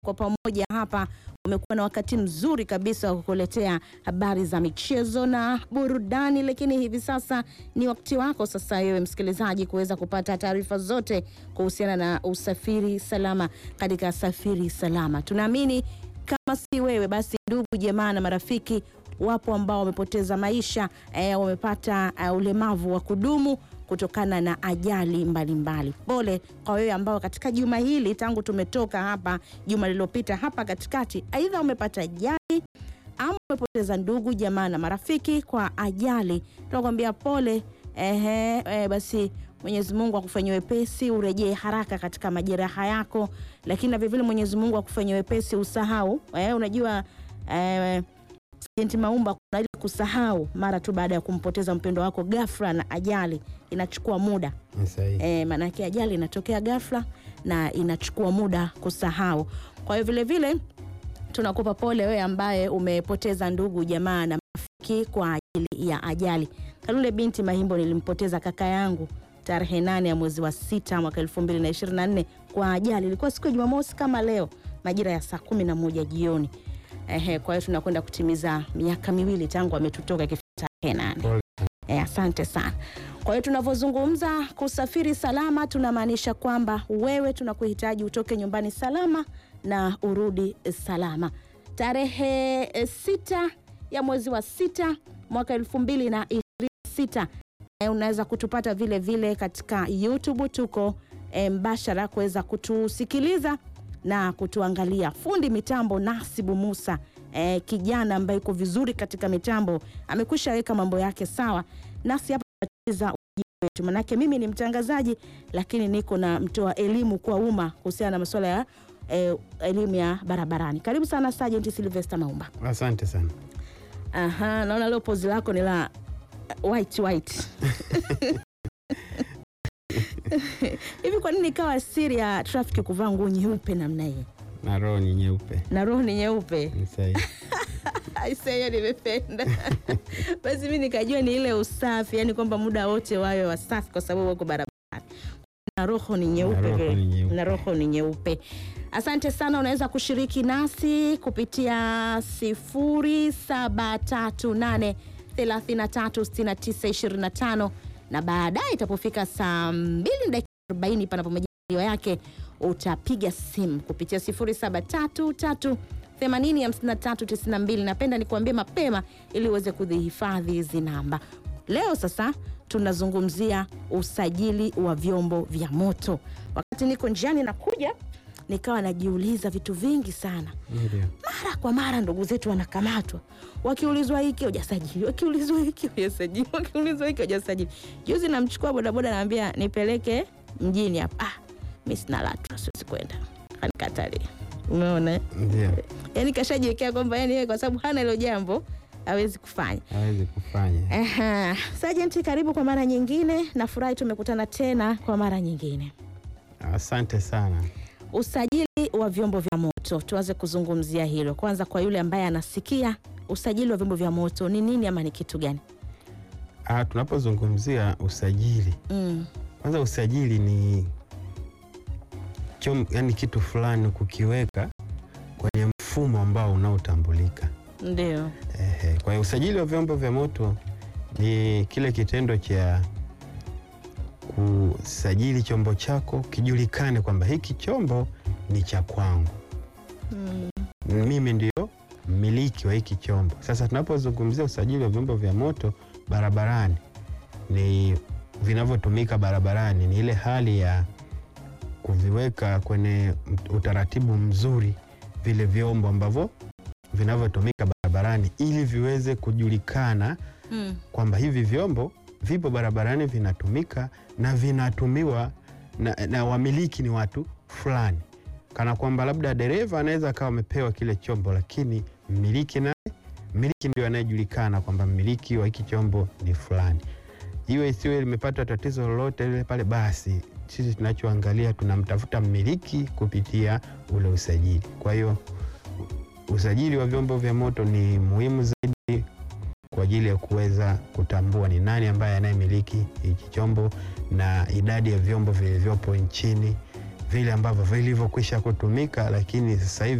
kwa pamoja hapa umekuwa na wakati mzuri kabisa wa kukuletea habari za michezo na burudani, lakini hivi sasa ni wakati wako sasa wewe msikilizaji kuweza kupata taarifa zote kuhusiana na usafiri salama katika Safiri Salama. Tunaamini kama si wewe basi ndugu jamaa na marafiki wapo ambao wamepoteza maisha eh, wamepata uh, ulemavu wa kudumu kutokana na ajali mbalimbali. Pole kwa wewe ambao katika juma hili tangu tumetoka hapa juma lililopita hapa katikati, aidha umepata ajali ama umepoteza ndugu jamaa na marafiki kwa ajali, tunakwambia pole. Ehe, eh, basi Mwenyezi Mungu akufanyie wepesi, urejee haraka katika majeraha yako, lakini na vilevile Mwenyezi Mungu akufanyie wepesi usahau. Eh, unajua eh, Sajenti Maumba, kuna ile kusahau mara tu baada ya kumpoteza mpendo wako ghafla na ajali inachukua muda Ni sahihi. e, maanake ajali inatokea ghafla na inachukua muda kusahau. Kwa hiyo vile vile tunakupa pole wewe ambaye umepoteza ndugu jamaa na marafiki kwa ajili ya ajali. Kalule binti Mahimbo, nilimpoteza kaka yangu tarehe nane ya mwezi wa sita mwaka 2024 kwa ajali. Ilikuwa siku ya Jumamosi kama leo majira ya saa kumi na moja jioni. Ehe, kwa hiyo tunakwenda kutimiza miaka miwili tangu ametutoka kifo tarehe nane. Pole. Eh, asante sana. Kwa hiyo tunavyozungumza kusafiri salama, tunamaanisha kwamba wewe tunakuhitaji utoke nyumbani salama na urudi salama. Tarehe eh, sita ya mwezi wa sita mwaka elfu mbili na ishirini na sita eh, unaweza kutupata vile vile katika YouTube, tuko eh, mbashara kuweza kutusikiliza na kutuangalia. Fundi mitambo Nasibu Musa eh, kijana ambaye yuko vizuri katika mitambo amekwisha weka mambo yake sawa, nasi hapa tunacheza wajibu wetu, manake mimi ni mtangazaji lakini niko na mtoa elimu kwa umma kuhusiana na masuala ya eh, elimu ya barabarani. Karibu sana Sergeant Sylvester Maumba. Asante sana. Aha, naona leo pozi lako ni la white white. Hivi kwa nini ikawa siri ya traffic kuvaa nguo nyeupe namna hii Na roho ni nyeupe. na roho ni nyeupe? Ni sahihi. Aisee, nimependa basi mi nikajua ni ile usafi, yani kwamba muda wote wawe wasafi kwa sababu wako barabarani na roho ni nyeupe Na roho vile. ni nyeupe. na roho ni nyeupe. Asante sana, unaweza kushiriki nasi kupitia 0738 336925 na baadaye itapofika saa 2 dakika 40 panapo majaliwa yake utapiga simu kupitia 0733 805392. Napenda nikuambie mapema ili uweze kudhihifadhi hizi namba. Leo sasa tunazungumzia usajili wa vyombo vya moto. Wakati niko njiani nakuja, nikawa najiuliza vitu vingi sana. Ndio. Mara kwa mara ndugu zetu wanakamatwa, wakiulizwa hiki hujasajili, wakiulizwa hiki hujasajili, wakiulizwa hiki hujasajili. Juzi namchukua bodaboda, naambia nipeleke mjini hapa. Ah, mi sina LATRA, siwezi kwenda, anikatalia. Umeona eh? Ndio. yani kashajiwekea kwamba yani yeye kwa sababu hana hilo jambo hawezi kufanya. Hawezi kufanya. Aha. Sergeant, karibu kwa mara nyingine. Nafurahi tumekutana tena kwa mara nyingine. Asante sana. Usajili wa vyombo vya moto, tuanze kuzungumzia hilo kwanza. Kwa yule ambaye anasikia, usajili wa vyombo vya moto ni nini ama ni kitu gani? Ah, tunapozungumzia usajili, Mm. kwanza usajili ni chom, yani kitu fulani kukiweka kwenye mfumo ambao unaotambulika. Ndio. Ehe, kwa hiyo usajili wa vyombo vya moto ni kile kitendo cha kusajili chombo chako kijulikane kwamba hiki chombo ni cha kwangu, Mm. mimi ndio mmiliki wa hiki chombo. Sasa tunapozungumzia usajili wa vyombo vya moto barabarani, ni vinavyotumika barabarani, ni ile hali ya kuviweka kwenye utaratibu mzuri vile vyombo ambavyo vinavyotumika barabarani ili viweze kujulikana Mm. kwamba hivi vyombo vipo barabarani vinatumika na vinatumiwa na, na wamiliki ni watu fulani, kana kwamba labda dereva anaweza akawa amepewa kile chombo, lakini mmiliki naye mmiliki ndio anayejulikana kwamba mmiliki wa hiki chombo ni fulani. Iwe isiwe limepata tatizo lolote lile pale, basi sisi tunachoangalia tunamtafuta mmiliki kupitia ule usajili. Kwa hiyo usajili wa vyombo vya moto ni muhimu zaidi kwa ajili ya kuweza kutambua ni nani ambaye anayemiliki hiki chombo na idadi ya vyombo vilivyopo nchini vile ambavyo vilivyokwisha kutumika, lakini sasa hivi